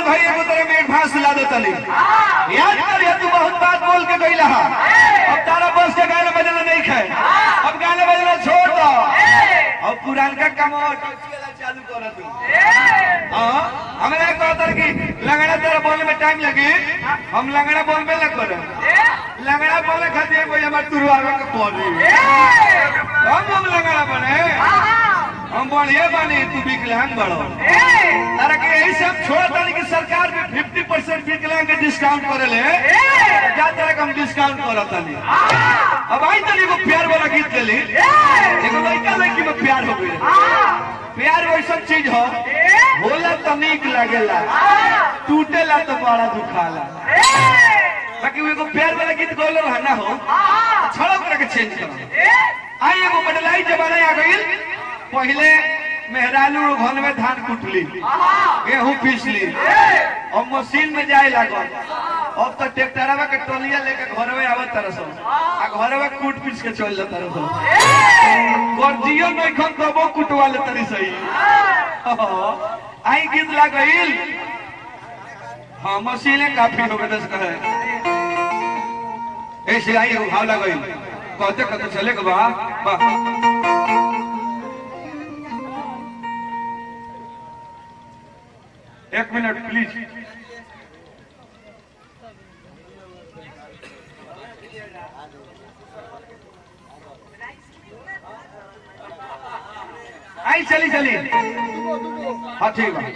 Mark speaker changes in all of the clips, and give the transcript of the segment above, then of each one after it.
Speaker 1: भाई एगो तरह में एडवांस ला दो तली याद कर ये तू बहुत बात बोल के गई रहा अब तारा बस के गाना बजाना नहीं खाए अब गाना बजाना छोड़ दो अब पुरानका काम और चालू कर तू हाँ हमरा कहता कि लंगड़ा तेरा बोलने में टाइम लगी हम लंगड़ा बोल में ना करे लंगड़ा बोले खातिर कोई हमार तुरवावे के पड़ी हम हम लंगड़ा बने हम बढ़िया बने तू विकलांग बड़ो तारा के यही से हम छोड़ तारी कि सरकार भी फिफ्टी परसेंट विकलांग के डिस्काउंट करे ले जा तरह के हम डिस्काउंट करत तानी अब आई तनी एगो प्यार वाला गीत गेली एगो लड़का लड़की में प्यार हो गई प्यार वैसा चीज हो होला तो नीक लागेला टूटेला तो बड़ा दुखाला बाकी वो एगो प्यार वाला गीत गौलो है ना हो छड़ो करके चेंज करो आई एगो बदलाई जमाना आ गई पहले मेहरालू घर में धान कुटली गेहूं पीसली और मशीन में जाए लागल अब तो ट्रैक्टरवा के टोलिया लेके घर में आवत तरह सब आ घर में कूट पीस के चल जाता रह सब गर्जियो नहीं खन कबो कुटवा ले तरी सही आई गीत लागल हाँ मशीने काफी हो गए दस कहे ऐसे आई एगो भाव लागल कहते कहते चले के बा बा एक मिनट प्लीज आई चली चली हाँ ठीक बा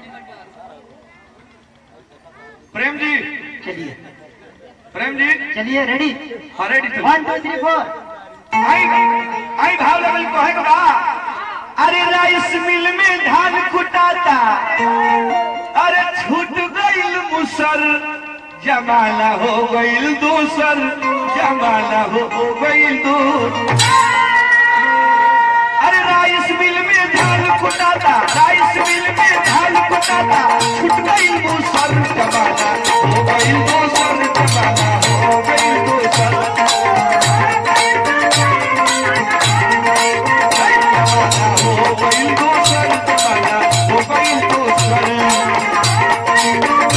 Speaker 1: प्रेम जी
Speaker 2: चलिए
Speaker 1: प्रेम जी
Speaker 2: चलिए रेडी
Speaker 1: हाँ रेडी चलिए
Speaker 2: वन टू थ्री फोर
Speaker 1: आई आई भाव लेवल कहे के बा अरे राइस मिल में धान कुटाता अरे छूट गईल मुसर जमाना हो गईल दूसर जमाना हो गईल दूर अरे राइस मिल में धान कुटाता राइस मिल में धान कुटाता छूट गईल मुसर जमाना हो गईल दूसर जमाना हो गईल दूसर हो गईल दूसर जमाना हो गईल दूसर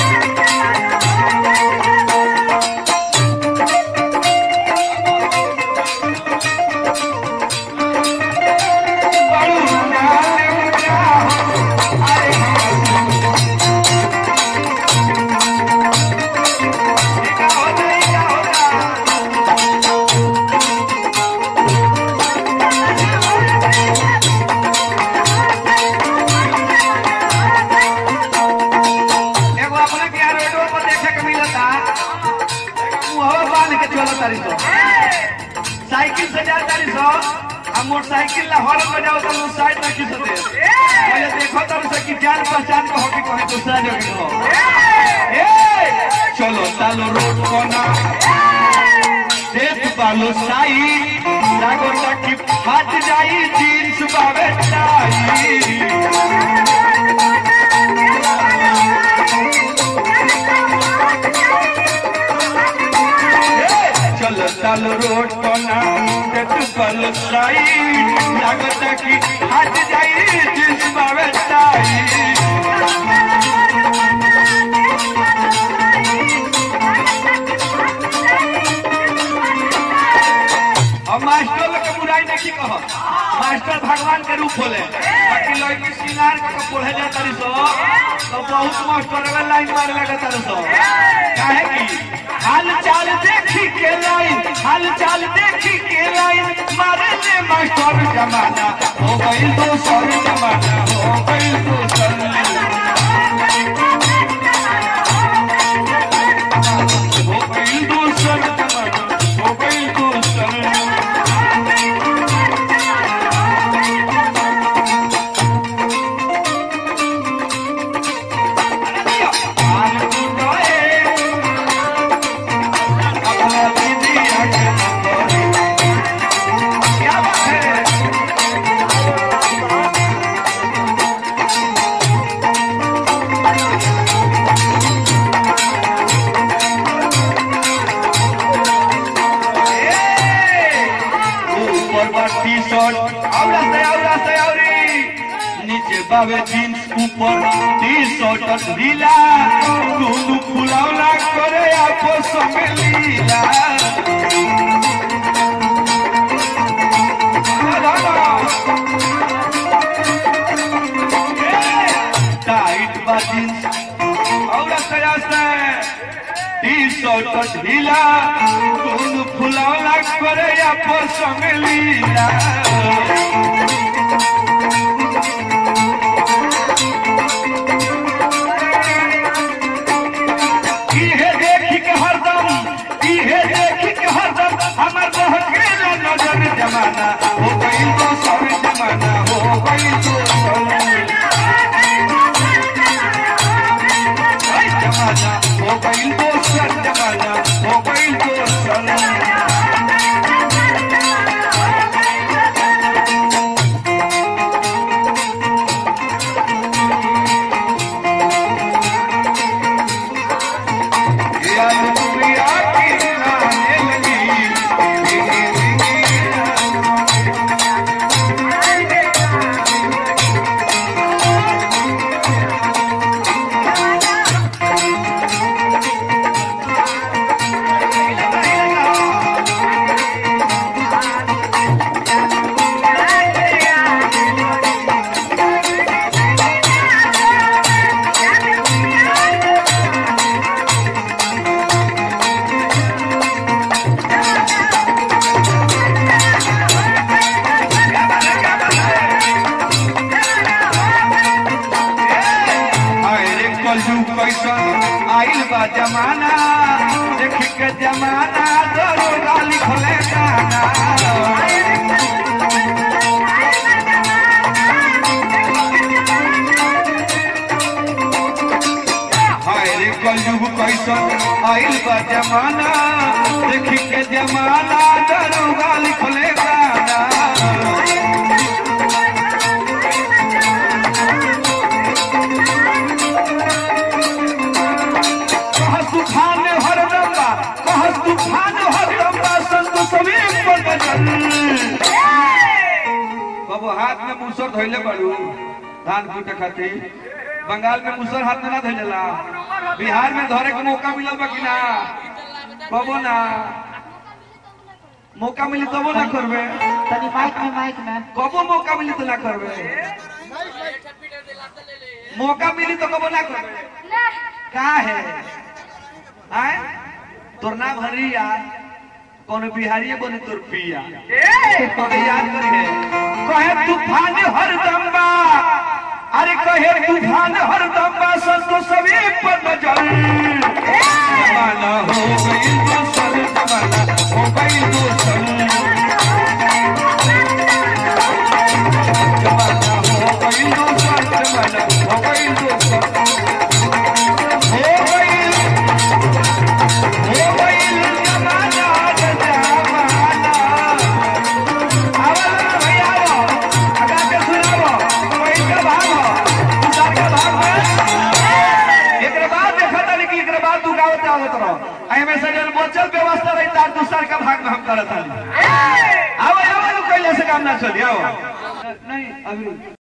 Speaker 1: एगो अपने के यार रोडो पर देखे के मिलता मुहवा बांध के चलो तारी सो साइकिल से जा तारी सो आ मोटरसाइकिल ला हॉर्न बजाओ तो लोग साइड ना खींच दे पहले देखो तारी सो कि जान पहचान के होके कहे दूसरा जगह हो ए चलो तालो रोड कोना देख बालो साई लागो तक फाट जाई जींस बावे टाई चल चल रोड कोना देख बालो साई लागो तक फाट जाई जींस बावे टाई और मास्टर लोग के बुराई नहीं कह मास्टर भगवान के रूप होले बाकी लड़की सिंगार के पढ़े जा तारी सो तो बहुत मास्टर वे लाइन मारे लगे तारी सो काहे की हाल चाल देखी के लाइन हाल चाल देखी के लाइन मारे ले मास्टर जमाना हो गई दोसर जमाना हो गई दोसर हो गई दोसर जमाना हो गई दोसर टी शर्ट औरा से औरा से औरी नीचे बावे जींस ऊपर टी शर्ट ढीला दुनु फुलावला करे आपस में लीला टाइट बाजी और आस्ते आस्ते टी शर्ट ढीला दुनु फुलावला करे आपस में लीला इहे देखी के हरदम इहे देखी के हरदम हमर बहकेला नजर जमाना हो गइल तो सब जमाना हो गइल तो सब जमाना हो गइल तो सब जमाना हो गइल तो सब याद दुनिया की नाने लगी धीरे धीरे अरे कलू कैसन आइल बा जमाना देख के जमाना दरोगा लिखले गाना अरे कलयुग कैसन आइल बा जमाना देख के जमाना दरोगा लिखले गाना कह तूफान हरदम बा कह तूफान हरदम बा संत समीर पर बचल बाबू हाथ में मुसर धोइले बड़ू धान कूटे खातिर बंगाल में मुसर हाथ में ना धोइलेला बिहार में धरे के मौका मिलल बा कि ना कबो ना मौका मिली तबो ना करबे
Speaker 2: तनी माइक में माइक में
Speaker 1: कबो मौका मिली तो ना करबे मौका मिली तो कबो ना करबे का है आए तोर नाम हरिया कौन बिहारी बने तोर पिया कौन याद करी है कहे तूफान हर दम्बा अरे कहे तूफान हर दम्बा संतो सभी पर नजर जमाना हो गई दोसर जमाना हो गई दोसर जमाना हो गई दोसर जमाना हो गई दोसर हो गई हो गई जमाना जमाना आवला भैया आवो अगा के सुनावो कोई के भागो दूसर के भाग में एकरे बाद देखा था कि एकरे बाद तू गावत आवत रहो आई में से जन बचल व्यवस्था रही तार दूसर का भाग में हम करत हली आओ आओ कैले से काम ना चली आओ नहीं अभी